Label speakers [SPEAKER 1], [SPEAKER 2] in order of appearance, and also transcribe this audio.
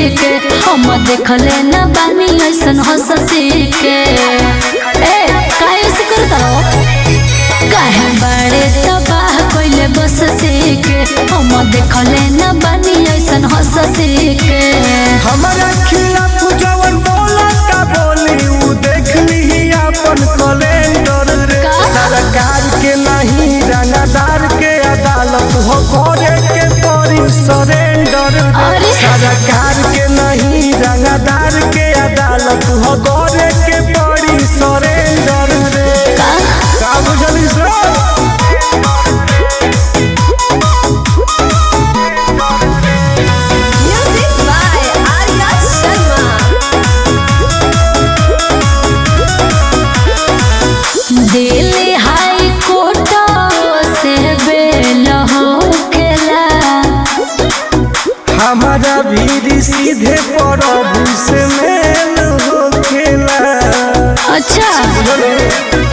[SPEAKER 1] के हम देखले न बानी ऐसन हंसती के ए काहे से करता हो काहे बड़े तबाह कइले बसती के हम देखले न बानी ऐसन हंसती के
[SPEAKER 2] हमारा खिलाफ जवन बोला का बोली उ देख ली अपन कैलेंडर रे
[SPEAKER 1] का?
[SPEAKER 2] सरकार के नहीं रंगदार के अदालत हो करे के पड़ी सरेंडर रे
[SPEAKER 1] अरे।
[SPEAKER 2] सरकार के नहीं रंगदार के अदालत हो करे के पड़ी सरेंडर रे
[SPEAKER 1] का
[SPEAKER 2] का बुझली sir
[SPEAKER 3] Music by Arya Sharma.
[SPEAKER 1] Delhi high court से बेल होकेला
[SPEAKER 2] हमारा भी सीधे प्रभु से मेल हो खेला
[SPEAKER 1] अच्छा